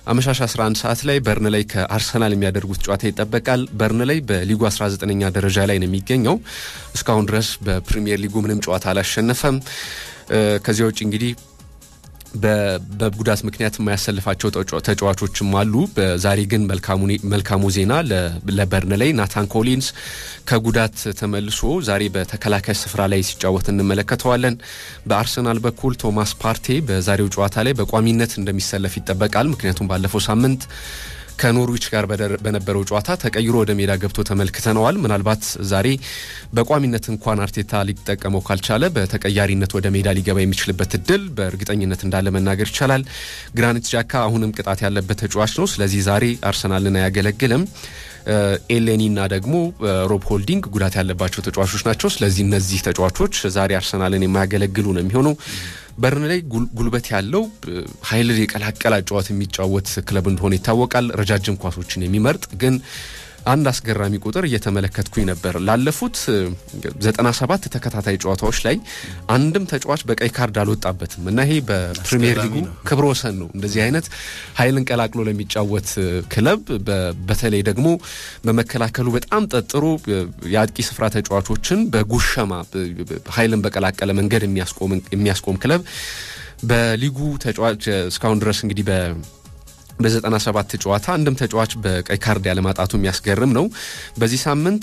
አመሻሽ 11 ሰዓት ላይ በርን ላይ ከአርሰናል የሚያደርጉት ጨዋታ ይጠበቃል። በርን ላይ በሊጉ 19ኛ ደረጃ ላይ ነው የሚገኘው። እስካሁን ድረስ በፕሪሚየር ሊጉ ምንም ጨዋታ አላሸነፈም። ከዚያ ውጭ እንግዲህ በጉዳት ምክንያት የማያሰልፋቸው ተጫዋቾችም አሉ። ዛሬ ግን መልካሙ ዜና ለበርን ላይ ናታን ኮሊንስ ከጉዳት ተመልሶ ዛሬ በተከላካይ ስፍራ ላይ ሲጫወት እንመለከተዋለን። በአርሰናል በኩል ቶማስ ፓርቴ በዛሬው ጨዋታ ላይ በቋሚነት እንደሚሰለፍ ይጠበቃል። ምክንያቱም ባለፈው ሳምንት ከኖርዊች ጋር በነበረው ጨዋታ ተቀይሮ ወደ ሜዳ ገብቶ ተመልክተነዋል። ምናልባት ዛሬ በቋሚነት እንኳን አርቴታ ሊጠቀመው ካልቻለ በተቀያሪነት ወደ ሜዳ ሊገባ የሚችልበት እድል በእርግጠኝነት እንዳለ መናገር ይቻላል። ግራኒት ጃካ አሁንም ቅጣት ያለበት ተጫዋች ነው። ስለዚህ ዛሬ አርሰናልን አያገለግልም። ኤሌኒና ደግሞ ሮብ ሆልዲንግ ጉዳት ያለባቸው ተጫዋቾች ናቸው። ስለዚህ እነዚህ ተጫዋቾች ዛሬ አርሰናልን የማያገለግሉ ነው የሚሆነው። በርን ላይ ጉልበት ያለው ኃይልን የቀላቀለ ጨዋታ የሚጫወት ክለብ እንደሆነ ይታወቃል። ረጃጅም ኳሶችን የሚመርጥ ግን አንድ አስገራሚ ቁጥር እየተመለከትኩኝ ነበር። ላለፉት 97 ተከታታይ ጨዋታዎች ላይ አንድም ተጫዋች በቀይ ካርድ አልወጣበትም እና ይሄ በፕሪሚየር ሊጉ ክብረ ወሰን ነው። እንደዚህ አይነት ኃይልን ቀላቅሎ ለሚጫወት ክለብ በተለይ ደግሞ በመከላከሉ በጣም ጠጥሮ የአጥቂ ስፍራ ተጫዋቾችን በጉሸማ ኃይልን በቀላቀለ መንገድ የሚያስቆም ክለብ በሊጉ ተጫዋች እስካሁን ድረስ እንግዲህ በ በ97 ጨዋታ አንድም ተጫዋች በቀይ ካርድ ያለማጣቱ የሚያስገርም ነው። በዚህ ሳምንት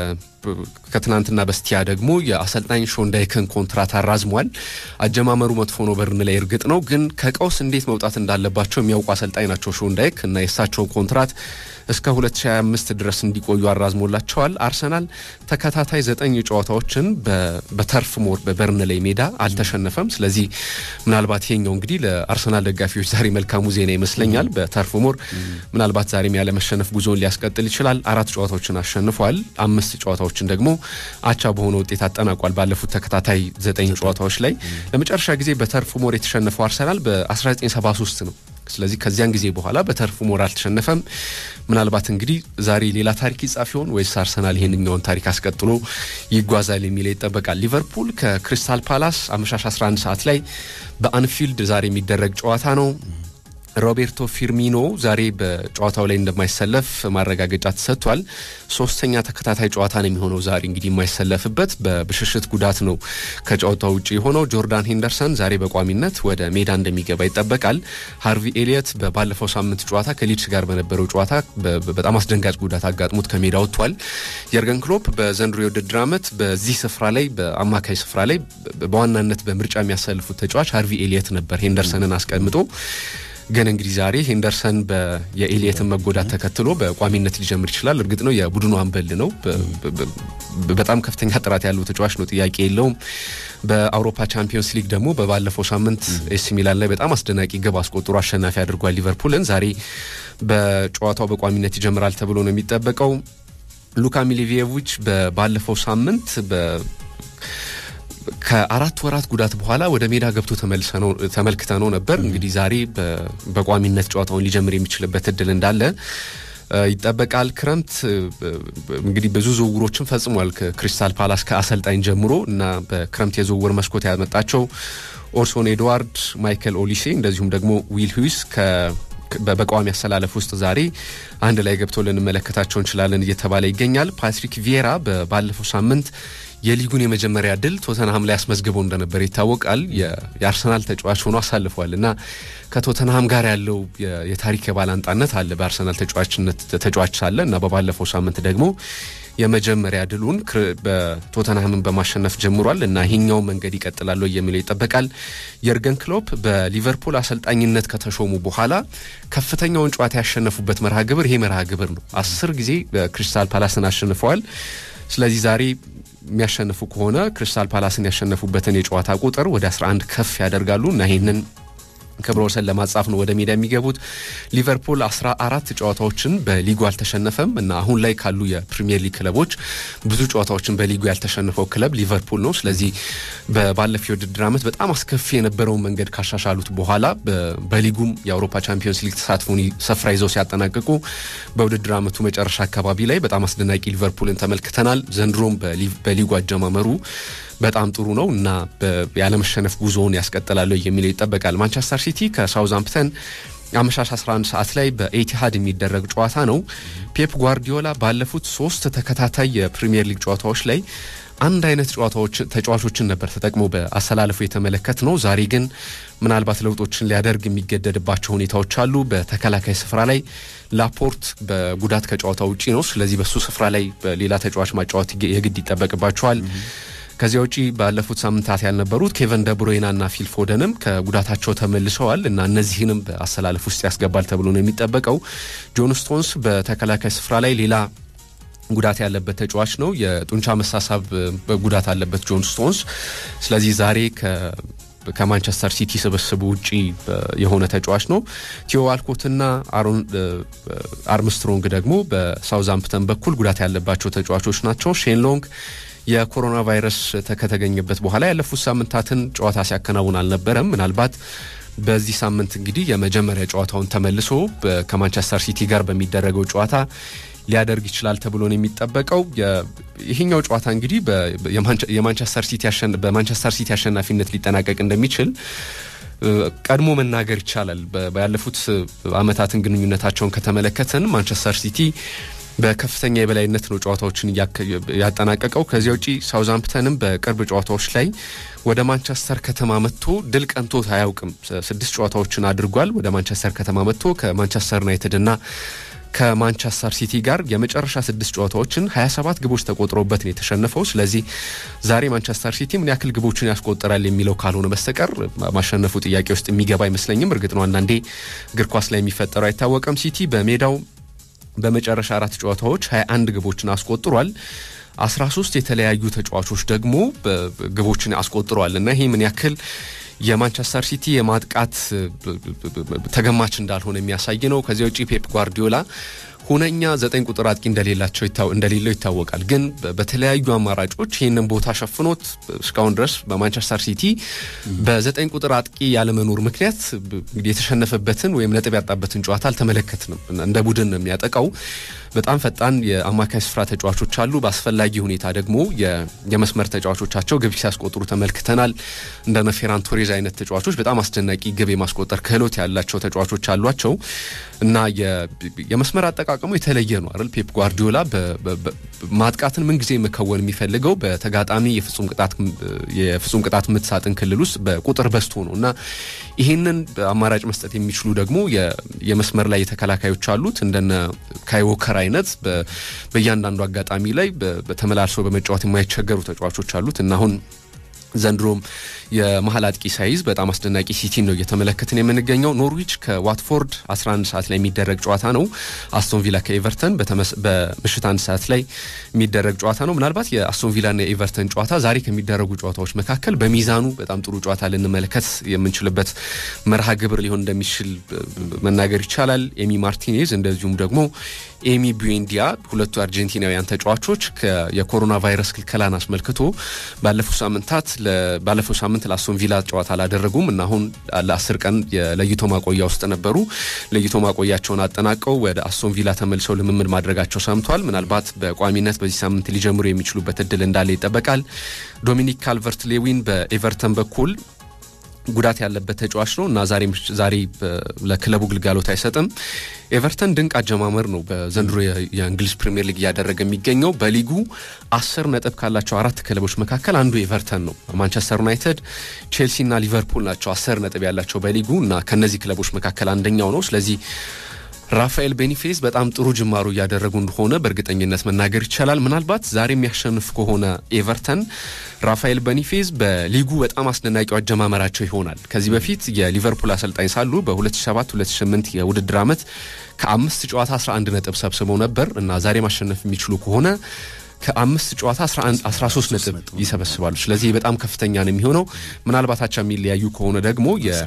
ከትናንትና በስቲያ ደግሞ የአሰልጣኝ ሾንዳይክን ኮንትራት አራዝሟል። አጀማመሩ መጥፎ ነው በርን ላይ እርግጥ ነው፣ ግን ከቀውስ እንዴት መውጣት እንዳለባቸው የሚያውቁ አሰልጣኝ ናቸው ሾንዳይክ እና የእሳቸውን ኮንትራት እስከ 2025 ድረስ እንዲቆዩ አራዝሞላቸዋል። አርሰናል ተከታታይ ዘጠኝ ጨዋታዎችን በተርፍ ሞር በበርን ላይ ሜዳ አልተሸነፈም። ስለዚህ ምናልባት ይሄኛው እንግዲህ ለአርሰናል ደጋፊዎች ዛሬ መልካሙ ዜና ይመስለኛል። በተርፍ ሞር ምናልባት ዛሬም ያለመሸነፍ ጉዞውን ሊያስቀጥል ይችላል። አራት ጨዋታዎችን አሸንፏል። አምስት ጨዋታዎችን ደግሞ አቻ በሆነ ውጤት አጠናቋል። ባለፉት ተከታታይ ዘጠኝ ጨዋታዎች ላይ ለመጨረሻ ጊዜ በተርፍ ሞር የተሸነፈው አርሰናል በ1973 ነው። ስለዚህ ከዚያን ጊዜ በኋላ በተርፍ ሞር አልተሸነፈም። ምናልባት እንግዲህ ዛሬ ሌላ ታሪክ ይጻፍ ይሆን ወይስ አርሰናል ይህንኛውን ታሪክ አስቀጥሎ ይጓዛል የሚለው ይጠበቃል። ሊቨርፑል ከክሪስታል ፓላስ አመሻሽ 11 ሰዓት ላይ በአንፊልድ ዛሬ የሚደረግ ጨዋታ ነው። ሮቤርቶ ፊርሚኖ ዛሬ በጨዋታው ላይ እንደማይሰለፍ ማረጋገጫ ተሰጥቷል። ሶስተኛ ተከታታይ ጨዋታ ነው የሚሆነው ዛሬ እንግዲህ የማይሰለፍበት በብሽሽት ጉዳት ነው ከጨዋታው ውጭ የሆነው። ጆርዳን ሄንደርሰን ዛሬ በቋሚነት ወደ ሜዳ እንደሚገባ ይጠበቃል። ሃርቪ ኤሊየት ባለፈው ሳምንት ጨዋታ ከሊድስ ጋር በነበረው ጨዋታ በጣም አስደንጋጭ ጉዳት አጋጥሞት ከሜዳ ወጥቷል። የርገን ክሎፕ በዘንድሮ የውድድር ዓመት በዚህ ስፍራ ላይ በአማካይ ስፍራ ላይ በዋናነት በምርጫ የሚያሰልፉት ተጫዋች ሃርቪ ኤሊየት ነበር ሄንደርሰንን አስቀምጦ ግን እንግዲህ ዛሬ ሄንደርሰን የኤሊየትን መጎዳት ተከትሎ በቋሚነት ሊጀምር ይችላል። እርግጥ ነው የቡድኑ አምበል ነው። በጣም ከፍተኛ ጥራት ያለው ተጫዋች ነው፣ ጥያቄ የለውም። በአውሮፓ ቻምፒዮንስ ሊግ ደግሞ በባለፈው ሳምንት ኤሲ ሚላን ላይ በጣም አስደናቂ ግብ አስቆጥሮ አሸናፊ አድርጓል ሊቨርፑልን። ዛሬ በጨዋታው በቋሚነት ይጀምራል ተብሎ ነው የሚጠበቀው። ሉካ ሚሊቪየቪች ባለፈው ሳምንት ከአራት ወራት ጉዳት በኋላ ወደ ሜዳ ገብቶ ተመልክተ ነው ነበር። እንግዲህ ዛሬ በቋሚነት ጨዋታውን ሊጀምር የሚችልበት እድል እንዳለ ይጠበቃል። ክረምት እንግዲህ ብዙ ዝውውሮችን ፈጽሟል ክሪስታል ፓላስ ከአሰልጣኝ ጀምሮ እና በክረምት የዝውውር መስኮት ያመጣቸው ኦርሶን ኤድዋርድ፣ ማይከል ኦሊሴ እንደዚሁም ደግሞ ዊል ሁዊስ በቋሚ አሰላለፍ ውስጥ ዛሬ አንድ ላይ ገብቶ ልንመለከታቸው እንችላለን እየተባለ ይገኛል። ፓትሪክ ቪዬራ ባለፈው ሳምንት የሊጉን የመጀመሪያ ድል ቶተንሃም ላይ አስመዝግበው እንደነበር ይታወቃል። የአርሰናል ተጫዋች ሆኖ አሳልፏል እና ከቶተንሃም ጋር ያለው የታሪክ የባላንጣነት አለ በአርሰናል ተጫዋችነት ተጫዋች ሳለ እና በባለፈው ሳምንት ደግሞ የመጀመሪያ ድሉን በቶተንሃምን በማሸነፍ ጀምሯል እና ይሄኛው መንገድ ይቀጥላል የሚለው ይጠበቃል። የርገን ክሎፕ በሊቨርፑል አሰልጣኝነት ከተሾሙ በኋላ ከፍተኛውን ጨዋታ ያሸነፉበት መርሃ ግብር ይሄ መርሃ ግብር ነው። አስር ጊዜ ክሪስታል ፓላስን አሸንፈዋል። ስለዚህ ዛሬ የሚያሸንፉ ከሆነ ክሪስታል ፓላስን ያሸነፉበትን የጨዋታ ቁጥር ወደ 11 ከፍ ያደርጋሉ እና ይህንን ክብረ ወሰን ለማጻፍ ነው ወደ ሜዳ የሚገቡት። ሊቨርፑል አስራ አራት ጨዋታዎችን በሊጉ አልተሸነፈም እና አሁን ላይ ካሉ የፕሪሚየር ሊግ ክለቦች ብዙ ጨዋታዎችን በሊጉ ያልተሸነፈው ክለብ ሊቨርፑል ነው። ስለዚህ ባለፈው የውድድር ዓመት በጣም አስከፊ የነበረውን መንገድ ካሻሻሉት በኋላ በሊጉም የአውሮፓ ቻምፒዮንስ ሊግ ተሳትፎን ስፍራ ይዘው ሲያጠናቅቁ በውድድር ዓመቱ መጨረሻ አካባቢ ላይ በጣም አስደናቂ ሊቨርፑልን ተመልክተናል። ዘንድሮም በሊጉ አጀማመሩ በጣም ጥሩ ነው እና ያለመሸነፍ ጉዞውን ያስቀጥላሉ የሚለው ይጠበቃል። ማንቸስተር ሲቲ ከሳውዝሃምፕተን አመሻሽ 11 ሰዓት ላይ በኤቲሃድ የሚደረግ ጨዋታ ነው። ፔፕ ጓርዲዮላ ባለፉት ሶስት ተከታታይ የፕሪሚየር ሊግ ጨዋታዎች ላይ አንድ አይነት ጨዋታዎች ተጫዋቾችን ነበር ተጠቅሞ በአሰላለፉ የተመለከት ነው። ዛሬ ግን ምናልባት ለውጦችን ሊያደርግ የሚገደድባቸው ሁኔታዎች አሉ። በተከላካይ ስፍራ ላይ ላፖርት በጉዳት ከጨዋታ ውጪ ነው። ስለዚህ በሱ ስፍራ ላይ በሌላ ተጫዋች ማጫወት የግድ ይጠበቅባቸዋል። ከዚያ ውጪ ባለፉት ሳምንታት ያልነበሩት ኬቨን ደብሮይና እና ፊል ፎደንም ከጉዳታቸው ተመልሰዋል እና እነዚህንም በአሰላለፍ ውስጥ ያስገባል ተብሎ ነው የሚጠበቀው። ጆን ስቶንስ በተከላካይ ስፍራ ላይ ሌላ ጉዳት ያለበት ተጫዋች ነው። የጡንቻ መሳሳብ ጉዳት አለበት ጆን ስቶንስ። ስለዚህ ዛሬ ከማንቸስተር ሲቲ ስብስብ ውጪ የሆነ ተጫዋች ነው። ቲዮ ዋልኮትና አርምስትሮንግ ደግሞ በሳውዛምፕተን በኩል ጉዳት ያለባቸው ተጫዋቾች ናቸው። ሼን ሎንግ የኮሮና ቫይረስ ከተገኘበት በኋላ ያለፉት ሳምንታትን ጨዋታ ሲያከናውን አልነበረም። ምናልባት በዚህ ሳምንት እንግዲህ የመጀመሪያ ጨዋታውን ተመልሶ ከማንቸስተር ሲቲ ጋር በሚደረገው ጨዋታ ሊያደርግ ይችላል ተብሎ ነው የሚጠበቀው። ይሄኛው ጨዋታ እንግዲህ የማንቸስተር ሲቲ በማንቸስተር ሲቲ አሸናፊነት ሊጠናቀቅ እንደሚችል ቀድሞ መናገር ይቻላል። ባለፉት ዓመታትን ግንኙነታቸውን ከተመለከትን ማንቸስተር ሲቲ በከፍተኛ የበላይነት ነው ጨዋታዎችን ያጠናቀቀው። ከዚያ ውጪ ሳውዛምፕተንም በቅርብ ጨዋታዎች ላይ ወደ ማንቸስተር ከተማ መጥቶ ድል ቀንቶት አያውቅም። ስድስት ጨዋታዎችን አድርጓል። ወደ ማንቸስተር ከተማ መጥቶ ከማንቸስተር ዩናይትድ እና ከማንቸስተር ሲቲ ጋር የመጨረሻ ስድስት ጨዋታዎችን 27 ግቦች ተቆጥሮበት ነው የተሸነፈው። ስለዚህ ዛሬ ማንቸስተር ሲቲ ምን ያክል ግቦችን ያስቆጠራል የሚለው ካልሆነ በስተቀር ማሸነፉ ጥያቄ ውስጥ የሚገባ አይመስለኝም። እርግጥ ነው አንዳንዴ እግር ኳስ ላይ የሚፈጠረው አይታወቅም። ሲቲ በሜዳው በመጨረሻ አራት ጨዋታዎች 21 ግቦችን አስቆጥሯል። 13 የተለያዩ ተጫዋቾች ደግሞ ግቦችን አስቆጥሯል እና ይሄ ምን ያክል የማንቸስተር ሲቲ የማጥቃት ተገማች እንዳልሆነ የሚያሳይ ነው። ከዚያ ውጪ ፔፕ ጓርዲዮላ ሁነኛ ዘጠኝ ቁጥር አጥቂ እንደሌላቸው እንደሌለው ይታወቃል። ግን በተለያዩ አማራጮች ይህንን ቦታ ሸፍኖት እስካሁን ድረስ በማንቸስተር ሲቲ በዘጠኝ ቁጥር አጥቂ ያለመኖር ምክንያት የተሸነፈበትን ወይም ነጥብ ያጣበትን ጨዋታ አልተመለከትንም። እንደ ቡድን ነው የሚያጠቃው። በጣም ፈጣን የአማካይ ስፍራ ተጫዋቾች አሉ። በአስፈላጊ ሁኔታ ደግሞ የመስመር ተጫዋቾቻቸው ግብ ሲያስቆጥሩ ተመልክተናል። እንደነ ፌራን ቶሬዝ አይነት ተጫዋቾች በጣም አስደናቂ ግብ የማስቆጠር ክህሎት ያላቸው ተጫዋቾች አሏቸው እና የመስመር አጠቃቀሙ የተለየ ነው አይደል? ፔፕ ጓርዲዮላ ማጥቃትን ምንጊዜ መከወን የሚፈልገው በተጋጣሚ የፍጹም ቅጣት ምት ሳጥን ክልል ውስጥ በቁጥር በዝቶ ነው እና ይህንን አማራጭ መስጠት የሚችሉ ደግሞ የመስመር ላይ የተከላካዮች አሉት እንደነ ካይዎከር አይነት በእያንዳንዱ አጋጣሚ ላይ በተመላልሰው በመጫወት የማይቸገሩ ተጫዋቾች አሉት እና አሁን ዘንድሮም የመሀል አጥቂ ሳይዝ በጣም አስደናቂ ሲቲን ነው እየተመለከትን የምንገኘው። ኖርዊች ከዋትፎርድ 11 ሰዓት ላይ የሚደረግ ጨዋታ ነው። አስቶን ቪላ ከኤቨርተን በምሽት አንድ ሰዓት ላይ የሚደረግ ጨዋታ ነው። ምናልባት የአስቶን ቪላና የኤቨርተን ጨዋታ ዛሬ ከሚደረጉ ጨዋታዎች መካከል በሚዛኑ በጣም ጥሩ ጨዋታ ልንመለከት የምንችልበት መርሃ ግብር ሊሆን እንደሚችል መናገር ይቻላል። ኤሚ ማርቲኔዝ እንደዚሁም ደግሞ ኤሚ ቡዌንዲያ ሁለቱ አርጀንቲናውያን ተጫዋቾች የኮሮና ቫይረስ ክልከላን አስመልክቶ ባለፉት ሳምንታት ባለፈው ሳምንት ለአስቶን ቪላ ጨዋታ አላደረጉም እና አሁን ለአስር ቀን የለይቶ ማቆያ ውስጥ ነበሩ። ለይቶ ማቆያቸውን አጠናቀው ወደ አስቶን ቪላ ተመልሰው ልምምድ ማድረጋቸው ሰምቷል። ምናልባት በቋሚነት በዚህ ሳምንት ሊጀምሩ የሚችሉበት እድል እንዳለ ይጠበቃል። ዶሚኒክ ካልቨርት ሌዊን በኤቨርተን በኩል ጉዳት ያለበት ተጫዋች ነው እና ዛሬ ለክለቡ ግልጋሎት አይሰጥም። ኤቨርተን ድንቅ አጀማመር ነው በዘንድሮ የእንግሊዝ ፕሪምየር ሊግ እያደረገ የሚገኘው። በሊጉ አስር ነጥብ ካላቸው አራት ክለቦች መካከል አንዱ ኤቨርተን ነው። ማንቸስተር ዩናይትድ፣ ቼልሲና ሊቨርፑል ናቸው አስር ነጥብ ያላቸው በሊጉ እና ከነዚህ ክለቦች መካከል አንደኛው ነው። ስለዚህ ራፋኤል ቤኒፌዝ በጣም ጥሩ ጅማሩ እያደረጉ እንደሆነ በእርግጠኝነት መናገር ይቻላል። ምናልባት ዛሬ የሚያሸንፍ ከሆነ ኤቨርተን ራፋኤል ቤኒፌዝ በሊጉ በጣም አስደናቂው አጀማመራቸው ይሆናል። ከዚህ በፊት የሊቨርፑል አሰልጣኝ ሳሉ በ2007-2008 የውድድር ዓመት ከአምስት ጨዋታ 11 ነጥብ ሰብስበው ነበር እና ዛሬ ማሸነፍ የሚችሉ ከሆነ ከአምስት ጨዋታ 13 ነጥብ ይሰበስባሉ። ስለዚህ በጣም ከፍተኛ ነው የሚሆነው። ምናልባት አቻ የሚለያዩ ከሆነ ደግሞ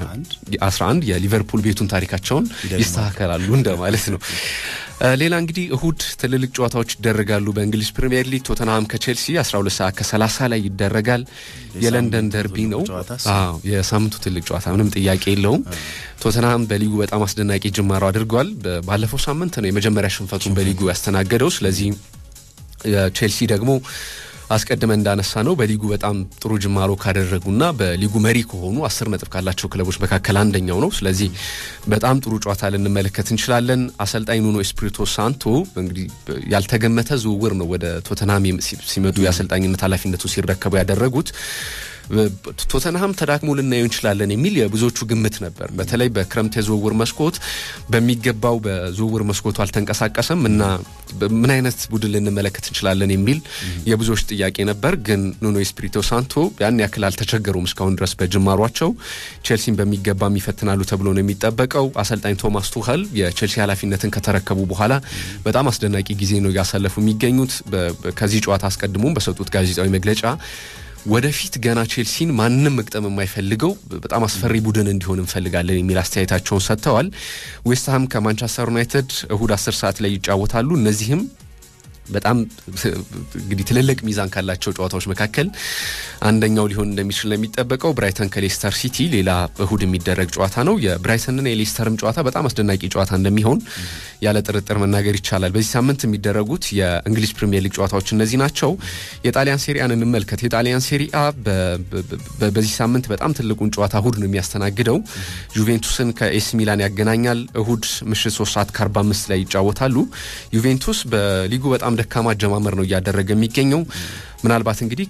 የ11 የሊቨርፑል ቤቱን ታሪካቸውን ይስተካከላሉ እንደማለት ነው። ሌላ እንግዲህ እሁድ ትልልቅ ጨዋታዎች ይደረጋሉ በእንግሊዝ ፕሪምየር ሊግ። ቶተንሃም ከቼልሲ 12 ሰዓት ከ30 ላይ ይደረጋል። የለንደን ደርቢ ነው። የሳምንቱ ትልቅ ጨዋታ ምንም ጥያቄ የለውም። ቶተንሃም በሊጉ በጣም አስደናቂ ጅማሮ አድርጓል። ባለፈው ሳምንት ነው የመጀመሪያ ሽንፈቱን በሊጉ ያስተናገደው። ስለዚህ ቼልሲ ደግሞ አስቀድመን እንዳነሳ ነው በሊጉ በጣም ጥሩ ጅማሮ ካደረጉና በሊጉ መሪ ከሆኑ አስር ነጥብ ካላቸው ክለቦች መካከል አንደኛው ነው። ስለዚህ በጣም ጥሩ ጨዋታ ልንመለከት እንችላለን። አሰልጣኝ ኑኖ ኤስፒሪቶ ሳንቶ እንግዲህ ያልተገመተ ዝውውር ነው ወደ ቶተንሃም ሲመጡ የአሰልጣኝነት ኃላፊነቱ ሲረከቡ ያደረጉት። ቶተንሃም ተዳክሞ ልናየው እንችላለን የሚል የብዙዎቹ ግምት ነበር። በተለይ በክረምት የዝውውር መስኮት በሚገባው በዝውውር መስኮቱ አልተንቀሳቀሰም እና ምን አይነት ቡድን ልንመለከት እንችላለን የሚል የብዙዎች ጥያቄ ነበር። ግን ኑኖ ኤስፒሪቶ ሳንቶ ያን ያክል አልተቸገሩም። እስካሁን ድረስ በጅማሯቸው ቼልሲን በሚገባ ይፈትናሉ ተብሎ ነው የሚጠበቀው። አሰልጣኝ ቶማስ ቱኸል የቼልሲ ኃላፊነትን ከተረከቡ በኋላ በጣም አስደናቂ ጊዜ ነው እያሳለፉ የሚገኙት። ከዚህ ጨዋታ አስቀድሞም በሰጡት ጋዜጣዊ መግለጫ ወደፊት ገና ቼልሲን ማንም መግጠም የማይፈልገው በጣም አስፈሪ ቡድን እንዲሆን እንፈልጋለን የሚል አስተያየታቸውን ሰጥተዋል። ዌስትሃም ከማንቸስተር ዩናይትድ እሁድ አስር ሰዓት ላይ ይጫወታሉ። እነዚህም በጣም እንግዲህ ትልልቅ ሚዛን ካላቸው ጨዋታዎች መካከል አንደኛው ሊሆን እንደሚችል ነው የሚጠበቀው። ብራይተን ከሌስተር ሲቲ ሌላ እሁድ የሚደረግ ጨዋታ ነው። የብራይተንና የሌስተርም ጨዋታ በጣም አስደናቂ ጨዋታ እንደሚሆን ያለ ጥርጥር መናገር ይቻላል። በዚህ ሳምንት የሚደረጉት የእንግሊዝ ፕሪምየር ሊግ ጨዋታዎች እነዚህ ናቸው። የጣሊያን ሴሪያን እንመልከት። የጣሊያን ሴሪአ በዚህ ሳምንት በጣም ትልቁን ጨዋታ እሁድ ነው የሚያስተናግደው። ዩቬንቱስን ከኤስ ሚላን ያገናኛል። እሁድ ምሽት 3 ሰዓት ከ45 ላይ ይጫወታሉ። ዩቬንቱስ በሊጉ በጣም በጣም ደካማ አጀማመር ነው እያደረገ የሚገኘው። ምናልባት እንግዲህ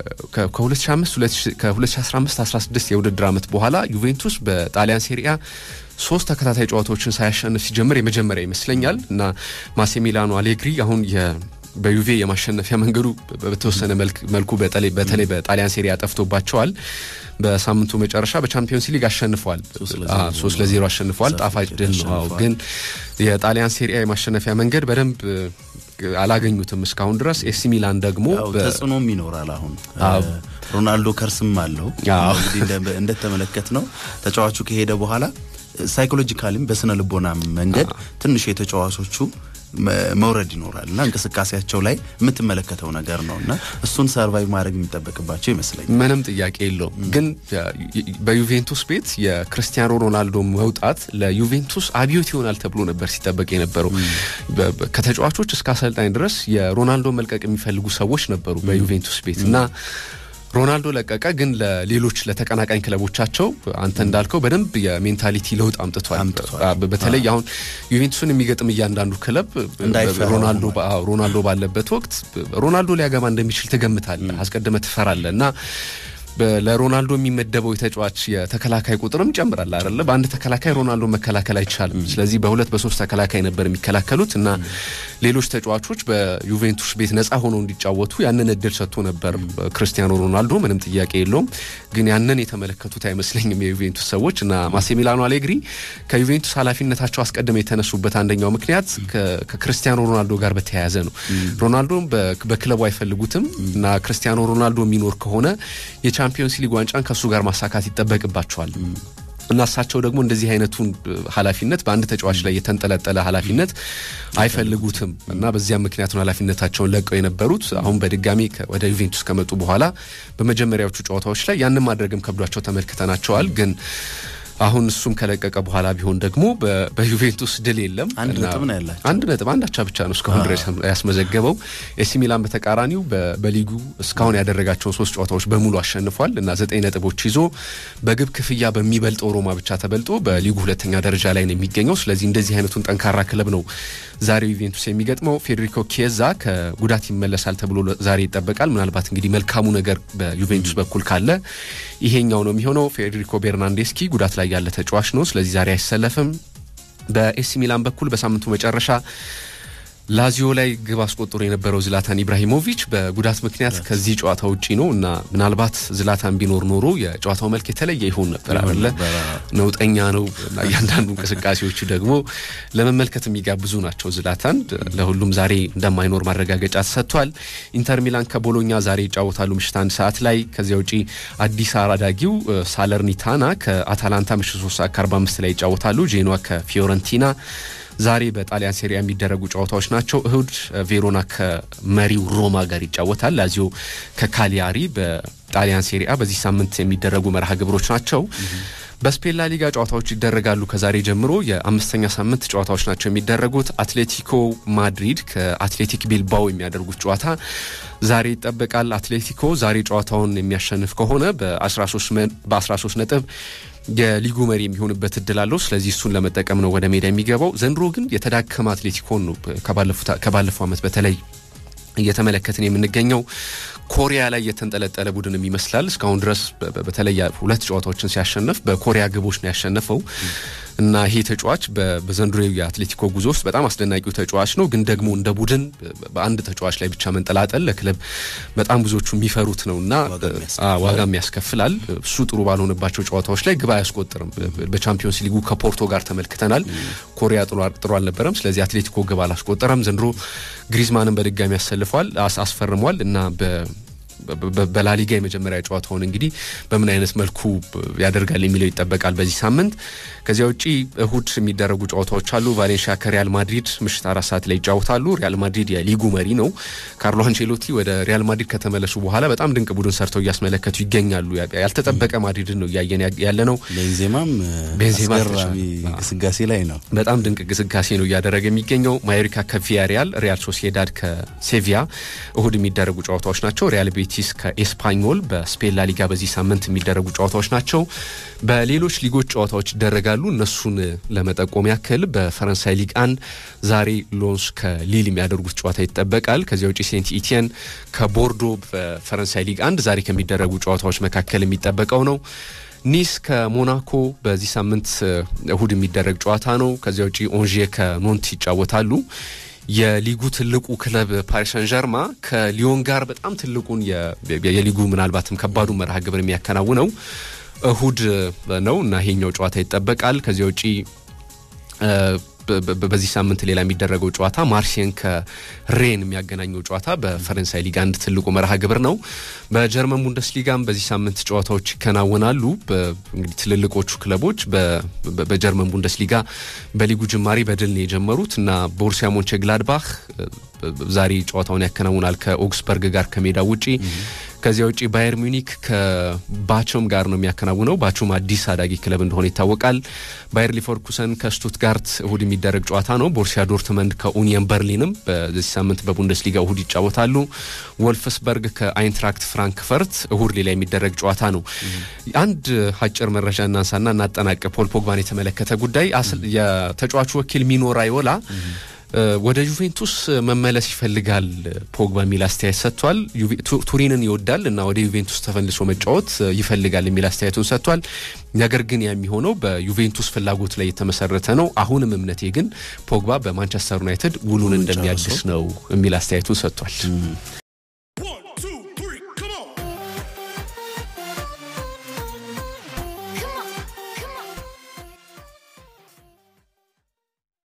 ከ2015 16 የውድድር ዓመት በኋላ ዩቬንቱስ በጣሊያን ሴሪያ ሶስት ተከታታይ ጨዋታዎችን ሳያሸንፍ ሲጀምር የመጀመሪያ ይመስለኛል እና ማሴሚላኖ አሌግሪ አሁን በዩቬ የማሸነፊያ መንገዱ በተወሰነ መልኩ በተለይ በጣሊያን ሴሪያ ጠፍቶባቸዋል። በሳምንቱ መጨረሻ በቻምፒዮንስ ሊግ አሸንፏል። ሶስት ለዜሮ አሸንፏል። ጣፋጭ ድል ነው። ግን የጣሊያን ሴሪያ የማሸነፊያ መንገድ በደንብ አላገኙትም እስካሁን ድረስ። ኤሲ ሚላን ደግሞ ተጽዕኖም ይኖራል። አሁን ሮናልዶ ከርስም አለው እንግዲህ እንደተመለከት ነው ተጫዋቹ ከሄደ በኋላ ሳይኮሎጂካሊም በስነ ልቦና መንገድ ትንሽ የተጫዋቾቹ መውረድ ይኖራል እና እንቅስቃሴያቸው ላይ የምትመለከተው ነገር ነው እና እሱን ሰርቫይቭ ማድረግ የሚጠበቅባቸው ይመስለኛል። ምንም ጥያቄ የለውም። ግን በዩቬንቱስ ቤት የክርስቲያኖ ሮናልዶ መውጣት ለዩቬንቱስ አብዮት ይሆናል ተብሎ ነበር ሲጠበቅ የነበረው። ከተጫዋቾች እስከ አሰልጣኝ ድረስ የሮናልዶ መልቀቅ የሚፈልጉ ሰዎች ነበሩ በዩቬንቱስ ቤት እና ሮናልዶ ለቀቀ። ግን ለሌሎች ለተቀናቃኝ ክለቦቻቸው አንተ እንዳልከው በደንብ የሜንታሊቲ ለውጥ አምጥቷል። በተለይ አሁን ዩቬንቱስን የሚገጥም እያንዳንዱ ክለብ ሮናልዶ ባለበት ወቅት ሮናልዶ ሊያገባ እንደሚችል ትገምታለህ፣ አስቀድመ ትፈራለህ እና ለሮናልዶ የሚመደበው የተጫዋች የተከላካይ ቁጥርም ይጨምራል አይደለ? በአንድ ተከላካይ ሮናልዶ መከላከል አይቻልም። ስለዚህ በሁለት በሶስት ተከላካይ ነበር የሚከላከሉት እና ሌሎች ተጫዋቾች በዩቬንቱስ ቤት ነፃ ሆነው እንዲጫወቱ ያንን እድል ሰጥቶ ነበር ክርስቲያኖ ሮናልዶ፣ ምንም ጥያቄ የለውም። ግን ያንን የተመለከቱት አይመስለኝም የዩቬንቱስ ሰዎች እና ማሴሚላኖ አሌግሪ ከዩቬንቱስ ኃላፊነታቸው አስቀድመው የተነሱበት አንደኛው ምክንያት ከክርስቲያኖ ሮናልዶ ጋር በተያያዘ ነው። ሮናልዶ በክለቡ አይፈልጉትም እና ክርስቲያኖ ሮናልዶ የሚኖር ከሆነ የቻምፒዮንስ ሊግ ዋንጫን ከእሱ ጋር ማሳካት ይጠበቅባቸዋል እና እሳቸው ደግሞ እንደዚህ አይነቱን ኃላፊነት በአንድ ተጫዋች ላይ የተንጠለጠለ ኃላፊነት አይፈልጉትም እና በዚያም ምክንያት ነው ኃላፊነታቸውን ለቀው የነበሩት። አሁን በድጋሚ ወደ ዩቬንቱስ ከመጡ በኋላ በመጀመሪያዎቹ ጨዋታዎች ላይ ያንን ማድረግም ከብዷቸው ተመልክተናቸዋል ግን አሁን እሱም ከለቀቀ በኋላ ቢሆን ደግሞ በዩቬንቱስ ድል የለም። አንድ ነጥብ ነው ያላቸው። አንድ ነጥብ አንድ አቻ ብቻ ነው እስካሁን ድረስ ያስመዘገበው። ኤሲ ሚላን በተቃራኒው በሊጉ እስካሁን ያደረጋቸውን ሶስት ጨዋታዎች በሙሉ አሸንፏል እና ዘጠኝ ነጥቦች ይዞ በግብ ክፍያ በሚበልጠው ሮማ ብቻ ተበልጦ በሊጉ ሁለተኛ ደረጃ ላይ ነው የሚገኘው። ስለዚህ እንደዚህ አይነቱን ጠንካራ ክለብ ነው ዛሬ ዩቬንቱስ የሚገጥመው። ፌዴሪኮ ኪየዛ ከጉዳት ይመለሳል ተብሎ ዛሬ ይጠበቃል። ምናልባት እንግዲህ መልካሙ ነገር በዩቬንቱስ በኩል ካለ ይሄኛው ነው የሚሆነው። ፌዴሪኮ ቤርናንዴስኪ ጉዳት ላይ ያለ ተጫዋች ነው። ስለዚህ ዛሬ አይሰለፍም። በኤሲ ሚላን በኩል በሳምንቱ መጨረሻ ላዚዮ ላይ ግብ አስቆጥሮ የነበረው ዝላታን ኢብራሂሞቪች በጉዳት ምክንያት ከዚህ ጨዋታ ውጪ ነው እና ምናልባት ዝላታን ቢኖር ኖሮ የጨዋታው መልክ የተለየ ይሆን ነበር አለ ነውጠኛ ነው እና እያንዳንዱ እንቅስቃሴዎቹ ደግሞ ለመመልከት የሚጋብዙ ናቸው። ዝላታን ለሁሉም ዛሬ እንደማይኖር ማረጋገጫ ተሰጥቷል። ኢንተር ሚላን ከቦሎኛ ዛሬ ይጫወታሉ ምሽት አንድ ሰዓት ላይ። ከዚያ ውጪ አዲስ አራዳጊው ሳለርኒታና ከአታላንታ ምሽት 3 ሰዓት ከ45 ላይ ይጫወታሉ። ጄኖዋ ከፊዮረንቲና ዛሬ በጣሊያን ሴሪያ የሚደረጉ ጨዋታዎች ናቸው። እሁድ ቬሮና ከመሪው ሮማ ጋር ይጫወታል። ላዚዮ ከካሊያሪ በጣሊያን ሴሪያ በዚህ ሳምንት የሚደረጉ መርሃ ግብሮች ናቸው። በስፔን ላሊጋ ጨዋታዎች ይደረጋሉ። ከዛሬ ጀምሮ የአምስተኛ ሳምንት ጨዋታዎች ናቸው የሚደረጉት። አትሌቲኮ ማድሪድ ከአትሌቲክ ቢልባኦ የሚያደርጉት ጨዋታ ዛሬ ይጠበቃል። አትሌቲኮ ዛሬ ጨዋታውን የሚያሸንፍ ከሆነ በ13 ነጥብ የሊጉ መሪ የሚሆንበት እድል አለው። ስለዚህ እሱን ለመጠቀም ነው ወደ ሜዳ የሚገባው። ዘንድሮ ግን የተዳከመ አትሌቲኮን ነው ከባለፈው ዓመት በተለይ እየተመለከትን የምንገኘው ኮሪያ ላይ የተንጠለጠለ ቡድንም ይመስላል። እስካሁን ድረስ በተለይ ሁለት ጨዋታዎችን ሲያሸንፍ በኮሪያ ግቦች ነው ያሸነፈው እና ይሄ ተጫዋች በዘንድሮ የአትሌቲኮ ጉዞ ውስጥ በጣም አስደናቂው ተጫዋች ነው። ግን ደግሞ እንደ ቡድን በአንድ ተጫዋች ላይ ብቻ መንጠላጠል ለክለብ በጣም ብዙዎቹ የሚፈሩት ነው እና ዋጋም ያስከፍላል። እሱ ጥሩ ባልሆነባቸው ጨዋታዎች ላይ ግብ አያስቆጥርም። በቻምፒዮንስ ሊጉ ከፖርቶ ጋር ተመልክተናል። ኮሪያ ጥሩ አልነበረም። ስለዚህ አትሌቲኮ ግብ አላስቆጠረም። ዘንድሮ ግሪዝማንን በድጋሚ ያሰልፏል አስፈርሟል እና በላሊጋ የመጀመሪያ ጨዋታውን እንግዲህ በምን አይነት መልኩ ያደርጋል የሚለው ይጠበቃል በዚህ ሳምንት። ከዚያ ውጪ እሁድ የሚደረጉ ጨዋታዎች አሉ። ቫሌንሺያ ከሪያል ማድሪድ ምሽት አራት ሰዓት ላይ ይጫወታሉ። ሪያል ማድሪድ የሊጉ መሪ ነው። ካርሎ አንቼሎቲ ወደ ሪያል ማድሪድ ከተመለሱ በኋላ በጣም ድንቅ ቡድን ሰርተው እያስመለከቱ ይገኛሉ። ያልተጠበቀ ማድሪድን ነው እያየን ያለ ነው። ቤንዜማም ቤንዜማ አስገራሚ ግስጋሴ ላይ ነው። በጣም ድንቅ ግስጋሴ ነው እያደረገ የሚገኘው። ማዮሪካ ከቪያሪያል፣ ሪያል ሶሲዳድ ከሴቪያ እሁድ የሚደረጉ ጨዋታዎች ናቸው። ሪያል ቤቲስ ከኤስፓኞል በስፔን ላሊጋ በዚህ ሳምንት የሚደረጉ ጨዋታዎች ናቸው። በሌሎች ሊጎች ጨዋታዎች ይደረጋሉ። እነሱን ለመጠቆም ያክል በፈረንሳይ ሊግ አንድ ዛሬ ሎንስ ከሊል የሚያደርጉት ጨዋታ ይጠበቃል። ከዚያ ውጭ ሴንት ኢቲየን ከቦርዶ በፈረንሳይ ሊግ አንድ ዛሬ ከሚደረጉ ጨዋታዎች መካከል የሚጠበቀው ነው። ኒስ ከሞናኮ በዚህ ሳምንት እሁድ የሚደረግ ጨዋታ ነው። ከዚያ ውጭ ኦንዤ ከኖንት ይጫወታሉ። የሊጉ ትልቁ ክለብ ፓሪስ ሰን ዠርማ ከሊዮን ጋር በጣም ትልቁን የሊጉ ምናልባትም ከባዱ መርሃ ግብር የሚያከናውነው እሁድ ነው እና ይሄኛው ጨዋታ ይጠበቃል። ከዚያ ውጪ በዚህ ሳምንት ሌላ የሚደረገው ጨዋታ ማርሴን ከሬን የሚያገናኘው ጨዋታ በፈረንሳይ ሊግ አንድ ትልቁ መርሃ ግብር ነው። በጀርመን ቡንደስሊጋም በዚህ ሳምንት ጨዋታዎች ይከናወናሉ። እንግዲህ ትልልቆቹ ክለቦች በጀርመን ቡንደስሊጋ በሊጉ ጅማሬ በድል ነው የጀመሩት እና ቦሩሲያ ሞንቼ ግላድባህ ዛሬ ጨዋታውን ያከናውናል ከኦግስበርግ ጋር ከሜዳ ውጪ። ከዚያ ውጪ ባየር ሚኒክ ከባቾም ጋር ነው የሚያከናውነው። ባቾም አዲስ አዳጊ ክለብ እንደሆነ ይታወቃል። ባየር ሊቨርኩሰን ከስቱትጋርት እሁድ የሚደረግ ጨዋታ ነው። ቦርሲያ ዶርትመንድ ከኡኒየን በርሊንም በዚህ ሳምንት በቡንደስሊጋ እሁድ ይጫወታሉ። ወልፍስበርግ ከአይንትራክት ፍራንክፈርት እሁድ ሌላ የሚደረግ ጨዋታ ነው። አንድ አጭር መረጃ እናንሳና እናጠናቅ። ፖል ፖግባን የተመለከተ ጉዳይ የተጫዋቹ ወኪል ሚኖ ራዮላ ወደ ዩቬንቱስ መመለስ ይፈልጋል ፖግባ የሚል አስተያየት ሰጥቷል። ቱሪንን ይወዳል እና ወደ ዩቬንቱስ ተፈልሶ መጫወት ይፈልጋል የሚል አስተያየቱን ሰጥቷል። ነገር ግን የሚሆነው በዩቬንቱስ ፍላጎት ላይ የተመሰረተ ነው። አሁንም እምነቴ ግን ፖግባ በማንቸስተር ዩናይትድ ውሉን እንደሚያድስ ነው የሚል አስተያየቱን ሰጥቷል።